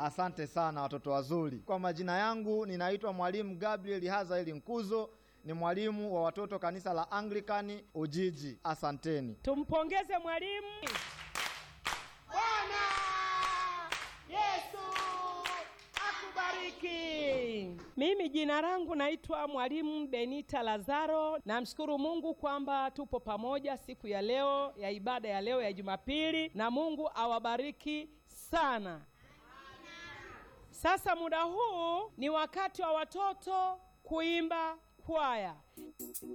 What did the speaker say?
Asante sana watoto wazuri. Kwa majina yangu ninaitwa mwalimu Gabriel Hazaeli Nkuzo, ni mwalimu wa watoto kanisa la Anglikani Ujiji. Asanteni. Tumpongeze mwalimu. Bwana Yesu akubariki. Mimi jina langu naitwa mwalimu Benita Lazaro. Namshukuru Mungu kwamba tupo pamoja siku ya leo ya ibada ya leo ya Jumapili, na Mungu awabariki sana. Sasa muda huu ni wakati wa watoto kuimba kwaya.